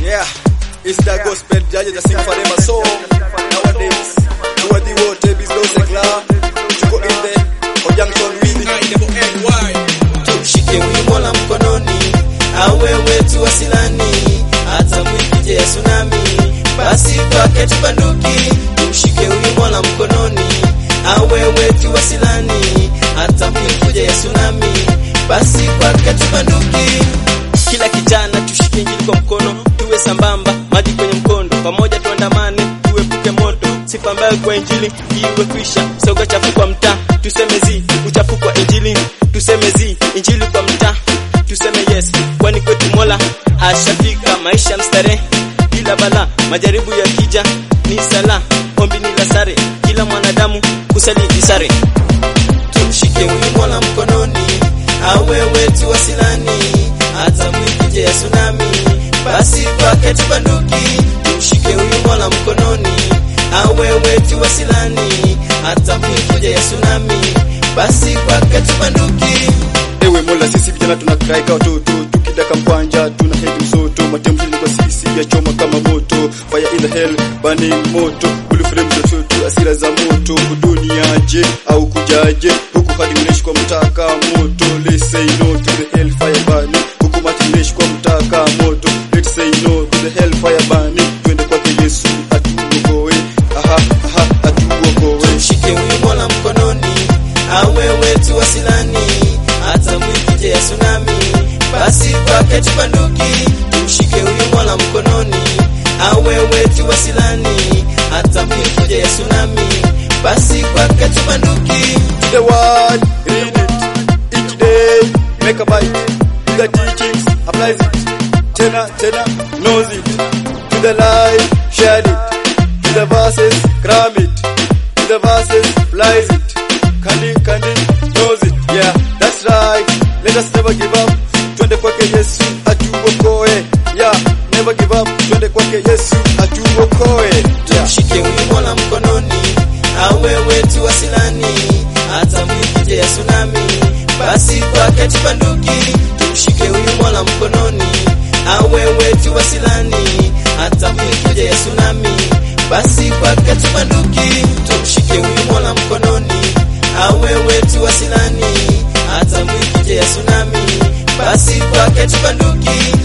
Yeah, it's the gospel judges that sing forever. So nowadays, tuwadhi wote Bizlo Sekla, tuko in the conjunction with Tumshike huyu Mola mkononi, awe wetu wasilani, hata mwikije ya tsunami, basi kwake tubanduki. Tumshike huyu Mola mkononi, awe wetu wasilani, hata mwikije ya tsunami, basi kwake tubanduki. Kila kijana tushike injili kwa mkono, tuwe sambamba, maji kwenye mkondo, pamoja tuandamane, tuepuke moto, sifa mbaya kwa injili iwe kwisha. Soga chafu kwa mtaa, tuseme zi, uchafu kwa injili, tuseme zi, injili kwa mtaa, tuseme yes, kwani kwetu Mola ashafika. Maisha mstarehe bila bala, majaribu ya kija ni sala, ombi ni la sare, kila mwanadamu kusali ni sare. Tumshike huyu Mola mkononi, awe wetu wasilani, hata mwikije ya tsunami, basi kwake tubanduki. Tumshike huyu Mola mkononi, awe wetu wasilani, hata mwikije ya tsunami, basi kwake tubanduki. Ewe Mola, sisi vijana tunakraika watoto, tukidaka mkwanja tuna hedi msoto, matemzili kwa sisi ya choma kama moto, fire in the hell burning moto, blue flame za tutu, asira za moto, duniaje au kujaje, huku hadi uneshi kwa mtaka moto, let's say no to the hell fire burning, huku mati uneshi kwa mtaka moto, let's say no to the hell fire burning, twende kwake Yesu atuokoe, aha aha atuokoe. Tumshike huyu Mola mkononi, awe wetu wasilani, hata mwikije ya tsunami, basi kwake tubanduki. Tumshike huyu Mola mkononi, awe wetu wasilani, hata mwikije ya tsunami, basi kwake tubanduki. the word, read it each day, make a bite. To the teachings, applies it. Tena, tena, knows it. To the life, share it. To the verses, cram it. To the verses, flies it. Kandi, kandi, knows it. Yeah, that's right. Let us never give up. Twende kwake Yesu, atuokoe. Yeah, never give up. Twende kwake Yesu, atuokoe. Yeah. Tumshike huyu Mola mkononi, awe wetu wasilani, hata mwikije ya tsunami, basi kwake tubanduki. Tumshike huyu Mola mkononi, awe wetu wasilani, hata mwikije ya tsunami, basi kwake tubanduki. Tumshike huyu Mola mkononi, awe wetu wasilani, hata mwikije ya tsunami, basi kwake tubanduki.